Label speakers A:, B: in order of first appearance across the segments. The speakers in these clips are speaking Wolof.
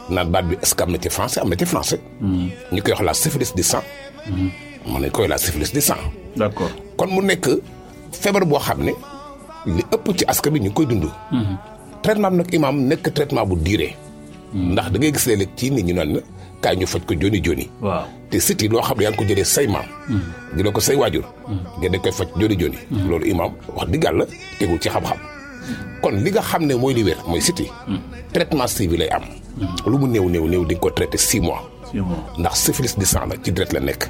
A: naan baat bi est-ce que am na ci français am na ci français. ñu koy wax la syphilis du sang. mën nañ koy la syphilis du sang.
B: d'accord
A: kon mu nekk feebar boo xam ne li ëpp ci askan bi ñu ngi koy dund. traitement bi nag imaam nekk traitement bu diire. ndax da ngay gis léeg-léeg ci nit ñi naan na kaay ñu faj ko joni joni.
B: waaw
A: te siti loo xam ne yaa ngi ko jëlee say maam. jëlee ko say waajur. nga dañ koy faj joni joni. loolu imaam wax dëgg yàlla tegul ci xam-xam. kon li nga xam ne mooy li wér mooy siti traitement civil lay am. lu mu néew néew néew di nga ko traité six mois.
B: c'est bon
A: ndax syphilis du sang la ci deret la nekk.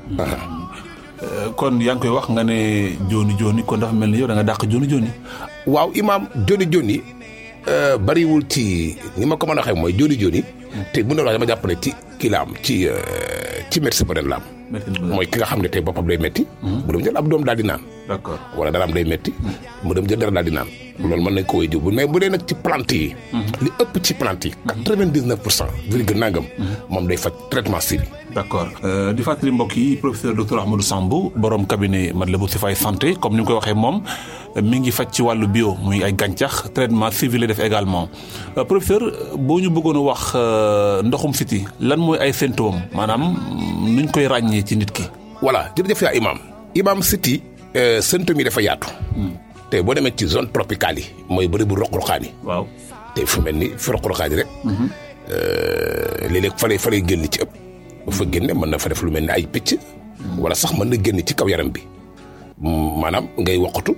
B: Euh, kon yaa ngi koy wax nga ne jooni jooni kon dafa mel ni yow da nga dàq jooni jooni
A: waaw imaam joni joni euh, bariwul ci ni ma ko mën a waxee mooy joni joni te mën na wax dama jàpp ne ci kii la am ci euh, ci médecine moderne la am. mooy ki nga xam ne tey boppam day metti mu dem jël ab doom daal di naan.
B: d'accord
A: wala dara am day metti mu dem jël dara daal di naan. loolu mën nañ ko wéy jiw bu mais bu dee nag ci plante yi. li ëpp ci plante yi. quatre-vingt-dix-neuf pour cent virgule nangam. moom day faj traitement civil.
B: d'accord Euh, di fàttali mbokk yi professeur docteur Ahmadou Sambou borom cabinet Matlaboul Chifaay santé comme ni nga koy waxee moom mi ngi faj ci wàllu bio muy ay gàncax traitement civil la def également Euh, professeur boo ñu bëggoon a wax euh, ndoxum siti lan mooy ay symptômes maanaam nuñ koy ràññee ci nit ki.
A: voilà jërëjëf yaa imaam imaam siti symptômes yi dafa yaatu. te boo demee ci zone tropicale yi mooy bëri bu roq-roqaan yi
B: waaw
A: te fu mel ni fi roq-roqaan yi rek. léeg-léeg fa lay fa lay génn ci ëpp. bu fa génne mën na fa def lu mel ni ay picc. wala sax mën na génn ci kaw yaram bi. Mm, maanaam ngay woqatu.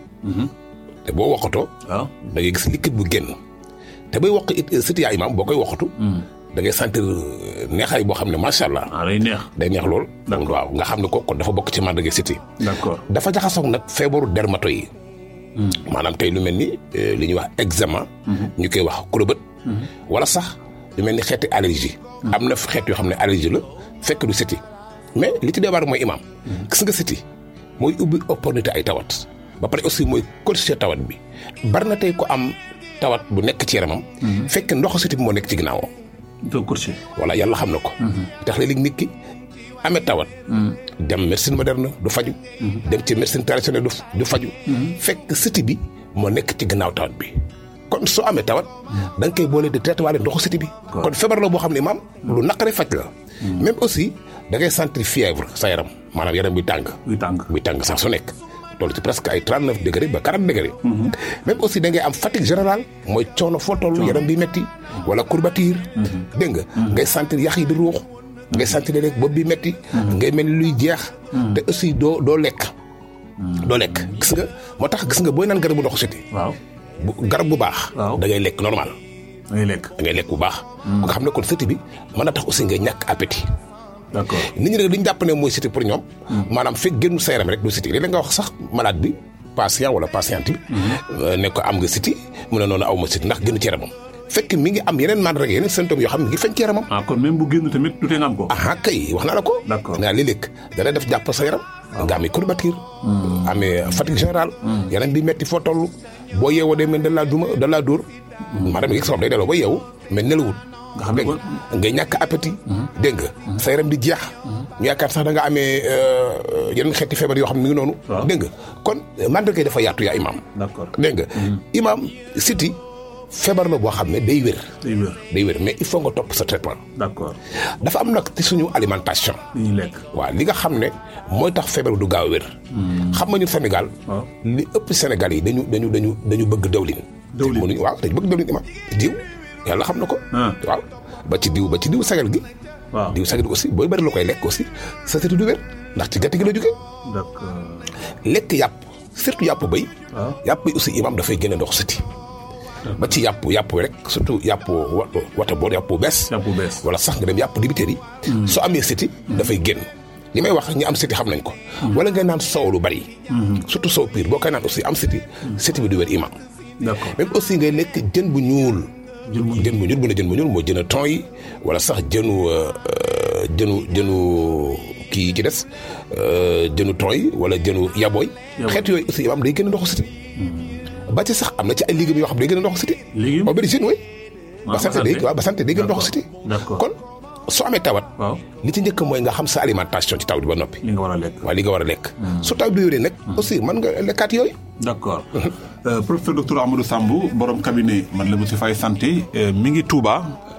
A: te boo woqatoo.
B: waaw
A: da ngay gis liquide bu génn. te bay woq it siti yaa imaam boo koy woqatu. da ngay sentir neexaay boo xam ne macha allah.
B: ah day neex.
A: day neex lool.
B: D'accord.
A: waaw nga xam ne ko kon dafa bokk ci màndarga siti
B: d'accord
A: dafa jaxasoog nag feebaru dermato yi. maanaam tey lu mel ni eh, li ñuy wax eczéma. ñu koy wax kurobët. wala sax lu mel ni xeeti allergie. am na xeet yoo xam ne allergie la fekk du siti mais li ci débar mooy imaam. gis nga siti mooy ubbi opportunité ay tawat. ba pare aussi mooy corriger tawat bi bari na tey ko am tawat bu nekk ci yaramam. fekk ndoxu siti bi moo nekk ci ginnaawam.
B: doo courtier.
A: voilà yàlla xam na ko. tax léeg-léeg nit ki amee tawat. dem médecine moderne du faju dem ci médecine traditionnelle du du faju fekk siti bi moo nekk ci gannaaw tawat bi. kon soo amee tawat. da nga koy boole di traité waale ndoxu siti bi. kon feebar la boo xam ne maam lu naqaree faj la. même aussi da ngay sentir fièvre sa yaram maanaam yaram bi tàng.
B: buy tàng.
A: buy tàng sax su nekk. toll ci presque ay 39 degré ba 40 degré. même aussi da ngay am fatigue générale mooy coono foo toll yaram bi metti wala courbature. dégg nga. ngay sentir yax yi di ruux. ngay sentir rek bopp bi metti ngay mel ni luy jeex. te aussi doo doo lekk. doo lekk gis nga moo tax gis nga booy naan garabu ndoxu siti
B: waaw
A: bu garab bu baax.
B: Waaw.
A: da ngay lekk normal.
B: da ngay lekk.
A: da ngay lekk bu baax. nga xam ne kon siti bi mën na tax aussi ngay ñàkk appétit.
B: d'accord
A: nit ñi nag li ñu jàpp ne mooy siti pour ñoom. maanaam fekk génn sa yaram rek du siti léeg-léeg nga wax sax malade bi patient wala patiente bi. ne ko am nga siti mu ne noonu aw ma siti ndax génn ci yaramam. fekk mi ngi am yeneen mandarga yeneen symptômes yoo xam ne mi ngi feeñ ci yaramam.
B: ah kon même bu génn tamit du tee nga am ko.
A: ah kay wax naa la ko.
B: D'accord.
A: nga léeg-léeg dana def jàpp sa yaram. nga amee courbature. amee fatigue générale. yaram bi metti foo toll. boo yeewoo day mel da laa duma da laa dóor. maanaam gis nga day delloo ba yeewu mais nelawut.
B: nga xam ne
A: dégg nga ngay ñàkk appétit. dégg nga sa yaram di jeex. ñu yaakaar sax da nga amee euh, yeneen xeeti feebar yoo xam ne mi ngi noonu.
B: Waaw.
A: dégg nga kon mandarga yi dafa yaatu yaa imaam.
B: d'accord
A: dégg nga. imaam siti feebar la boo xam ne day wér.
B: day wér.
A: day wér mais il faut nga topp sa traitement.
B: d'accord
A: dafa am nag ci suñu alimentation.
B: li ñuy lekk.
A: waaw li nga xam ne mooy tax feebar du gaaw a wér. xam nga ñu Sénégal.
B: waaw.
A: li ëpp Sénégal yi dañu dañu dañu dañu bëgg dawlin.
B: Dawlin.
A: mënuñu waaw dañu bëgg dawlin imam diw yàlla xam na ko.
B: Ah.
A: waaw ba ci diw ba ci diw sagal gi.
B: waaw
A: diw sagal gi aussi booy bëri la koy lekk aussi sa sëti du wér ndax ci gàtt gi la jógee.
B: d'accord
A: lekk yàpp surtout yàpp béy.
B: waaw.
A: yàpp bi aussi imam dafay génne ndox sëti. ba ci yàpp yàpp rek surtout yàpp wa wata boor yàpp bu bees.
B: yàpp bu bees.
A: wala sax nga dem yàpp dibiteer yi. soo amee siti dafay génn. li may wax ñi am siti xam nañ ko. wala ngay naan soow lu bari. surtout soow piir boo koy naan aussi am siti siti bi du wér imam.
B: d'accord
A: même aussi ngay lekk jën bu ñuul.
B: Jën bu ñuul.
A: jën bu ñuul bu ne jën bu ñuul mooy jën a ton yi wala sax jënu euh, euh, jënu jënu kii yi ci des euh, jënu ton yi wala jënu yabooy.
B: Yabooy.
A: xeet yooyu aussi imam day génn ndoxu siti. ba ci sax am na ci ay légumes yoo xam ne day génn ndoxu siti.
B: Légumes?
A: aubergine oui.
B: waaw
A: ba sant day waaw ba sant day génn ndoxu siti.
B: D'accord.
A: kon soo amee tawat.
B: waaw
A: li ci njëkk mooy nga xam sa alimentation ci taw bi ba noppi.
B: li nga war a lekk.
A: waaw li nga war a lekk. su taw bi wéree nag. aussi mën nga lekkaat yooyu.
B: d'accord Euh, professeur docteur Amadou Sambou borom cabinet Matlaboul Chifaay santé euh, mi ngi Touba